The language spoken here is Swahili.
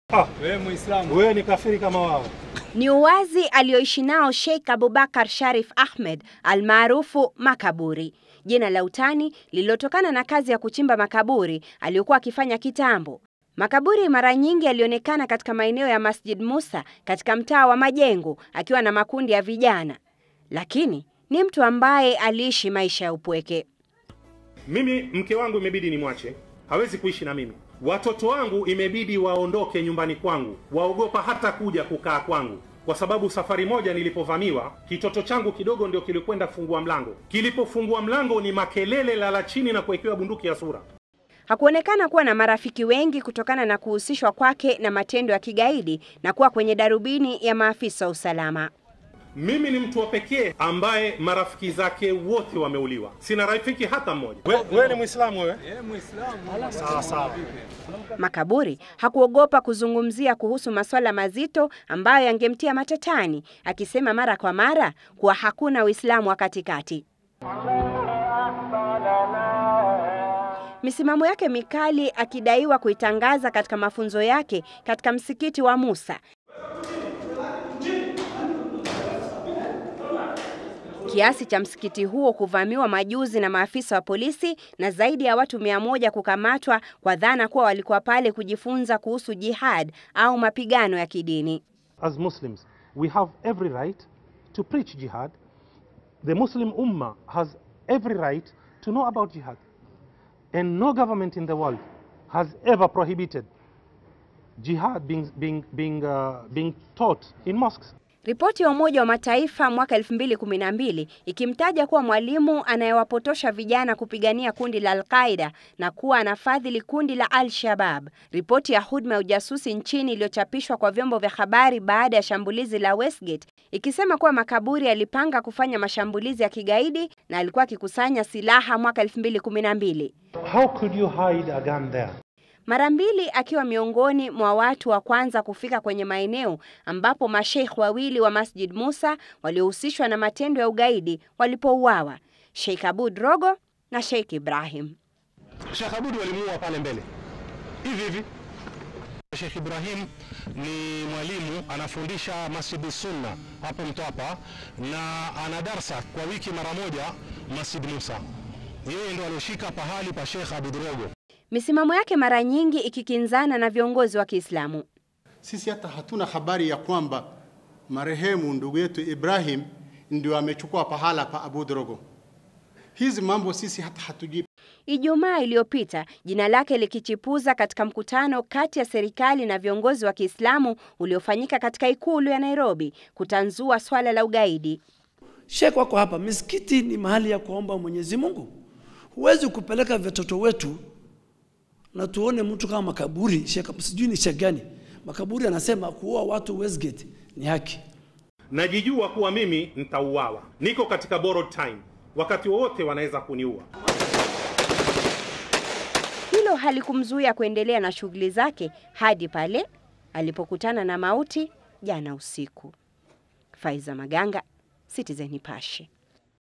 Ah, Wewe Muislamu. wewe ni kafiri kama wao. Ni uwazi alioishi nao Sheikh Abubakar Sharif Ahmed almaarufu Makaburi, jina la utani lililotokana na kazi ya kuchimba makaburi aliyokuwa akifanya kitambo. Makaburi mara nyingi alionekana katika maeneo ya Masjid Musa katika mtaa wa Majengo akiwa na makundi ya vijana, lakini ni mtu ambaye aliishi maisha ya upweke. Mimi mke wangu imebidi nimwache, hawezi kuishi na mimi. Watoto wangu imebidi waondoke nyumbani kwangu, waogopa hata kuja kukaa kwangu, kwa sababu safari moja nilipovamiwa, kitoto changu kidogo ndio kilikwenda kufungua mlango. Kilipofungua mlango ni makelele, lala chini na kuwekewa bunduki ya sura. Hakuonekana kuwa na marafiki wengi kutokana na kuhusishwa kwake na matendo ya kigaidi na kuwa kwenye darubini ya maafisa wa usalama. Mimi ni mtu wa pekee ambaye marafiki zake wote wameuliwa, sina rafiki hata mmoja. We- Wewe ni Muislamu wewe? Wewe Muislamu. Sawa sawa. Makaburi hakuogopa kuzungumzia kuhusu masuala mazito ambayo yangemtia matatani, akisema mara kwa mara kuwa hakuna Uislamu wa katikati. Misimamo yake mikali akidaiwa kuitangaza katika mafunzo yake katika msikiti wa Musa. Kiasi cha msikiti huo kuvamiwa majuzi na maafisa wa polisi na zaidi ya watu mia moja kukamatwa kwa dhana kuwa walikuwa pale kujifunza kuhusu jihad au mapigano ya kidini. As Muslims, we have every right to preach jihad. The Muslim Ummah has every right to know about jihad. And no government in the world has ever prohibited jihad being, being, being, uh, being taught in mosques. Ripoti ya Umoja wa Mataifa mwaka 2012 ikimtaja kuwa mwalimu anayewapotosha vijana kupigania kundi la Al-Qaida na kuwa anafadhili kundi la Al-Shabab. Ripoti ya huduma ya ujasusi nchini iliyochapishwa kwa vyombo vya habari baada ya shambulizi la Westgate ikisema kuwa Makaburi alipanga kufanya mashambulizi ya kigaidi na alikuwa akikusanya silaha mwaka 2012. How could you hide a gun there? Mara mbili akiwa miongoni mwa watu wa kwanza kufika kwenye maeneo ambapo masheikh wawili wa Masjid Musa waliohusishwa na matendo ya ugaidi walipouawa, Sheikh Abud Rogo na Sheikh Ibrahim. Sheikh Abud walimuua pale mbele hivi hivi. Sheikh Ibrahim ni mwalimu anafundisha Masjid Sunna hapo Mtwapa na ana darsa kwa wiki mara moja Masjid Musa. Yeye ndo alioshika pahali pa Sheikh Abud Rogo. Misimamo yake mara nyingi ikikinzana na viongozi wa Kiislamu. Sisi hata hatuna habari ya kwamba marehemu ndugu yetu Ibrahim ndio amechukua pahala pa Abu Drogo. Hizi mambo sisi hata hatujui. Ijumaa iliyopita jina lake likichipuza katika mkutano kati ya serikali na viongozi wa Kiislamu uliofanyika katika ikulu ya Nairobi kutanzua swala la ugaidi. Sheikh wako hapa, misikiti ni mahali ya kuomba Mwenyezi Mungu. Huwezi kupeleka watoto wetu na tuone mtu kama makaburi. Sheikh sijui ni Sheikh gani, makaburi anasema kuoa watu Westgate ni haki. Najijua kuwa mimi nitauawa, niko katika borrowed time, wakati wowote wanaweza kuniua. Hilo halikumzuia kuendelea na shughuli zake hadi pale alipokutana na mauti jana usiku. Faiza Maganga, Citizen Nipashe.